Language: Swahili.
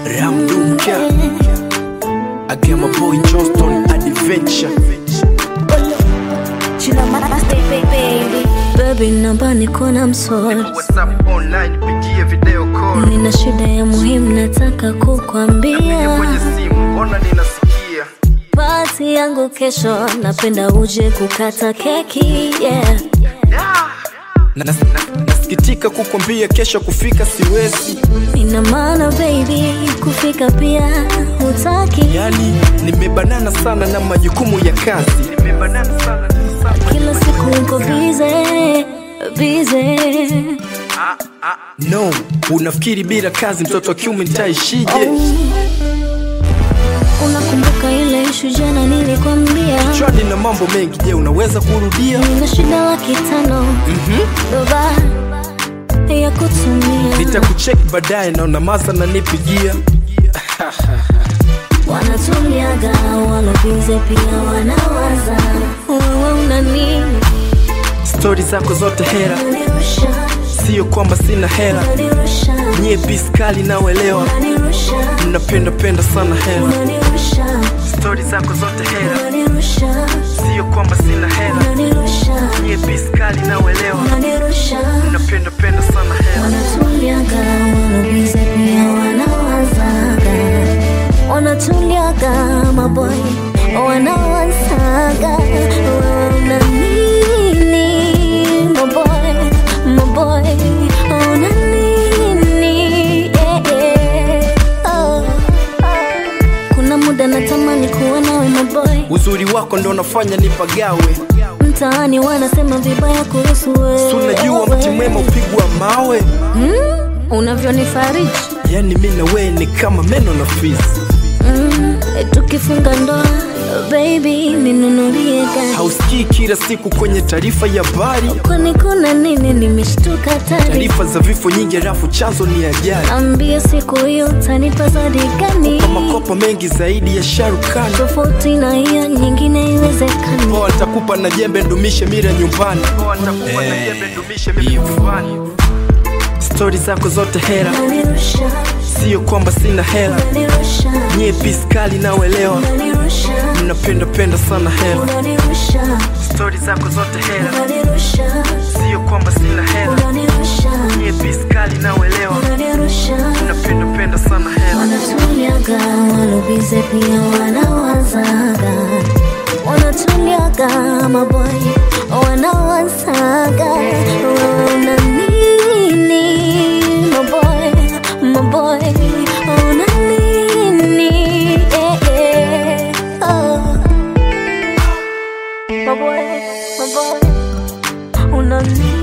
Ramduka Again my boy Johnston Adventure Chila master baby Baby namba niko na msori WhatsApp online pigie video call Nina shida ya muhimu nataka kukwambia kwenye simu mbona ninasikia Pati yangu kesho napenda uje kukata keki yeah. na, na, na, nasikitika kukwambia kesho kufika siwezi Ina maana baby kufika pia hutaki yani nimebanana sana na majukumu ya kazi nimebanana sana Kila siku uko bize bize no unafikiri bila kazi mtoto wa kiume nitaishije Unakumbuka ile ishu jana nilikwambia chwani na mambo mengi je unaweza kurudia Nina shida laki tano doba ya kutumia nitakucheki baadaye na unamaza na nipigia wanatumiaga walobize pia wanawaza wewe una nini stori zako zote hera unanirusha siyo kwamba sina hela unanirusha nyie biskali naoelewa unanirusha mnapenda penda sana hela unanirusha stori zako zote hera unanirusha siyo kwamba sina hela unanirusha nyie biskali naoelewa unanirusha mnapenda penda sana hela wanatuliaga walobize pia wanawazaga wanatuliaga maboy wanawazaga wewe una nini maboy maboy una nini yeah, yeah. Oh, oh. kuna muda natamani kuwa nawe maboy uzuri wako ndo unafanya nipagawe mtaani wanasema vibaya kuhusu wewe tunajua mti mwema upigwa mawe hmm? unavyonifariji yani mi na wee ni kama meno na fizi Mm, tukifunga ndoa baby ninunulie gari hausikii kila siku kwenye taarifa ya habari kwani kuna nini nimeshtuka tari taarifa za vifo nyingi halafu chanzo ni ajali ambie siku hiyo utanipa zadi gani kwa makopa mengi zaidi ya sharukani tofauti na hiyo nyingine iwezekani poa nitakupa na jembe ndumishe mira nyumbani stori zako zote hera unanirusha siyo kwamba sina hela unanirusha nyie piskali naoelewa unanirusha mnapenda penda sana hela unanirusha stori zako zote hera unanirusha siyo kwamba sina hela unanirusha nyie piskali naoelewa unanirusha mnapenda penda sana hela wanatuliaga walobize pia wanawazaga wanatuliaga maboy wanawazaga una nini maboy maboy una nini eh, eh, oh. maboy maboy una nini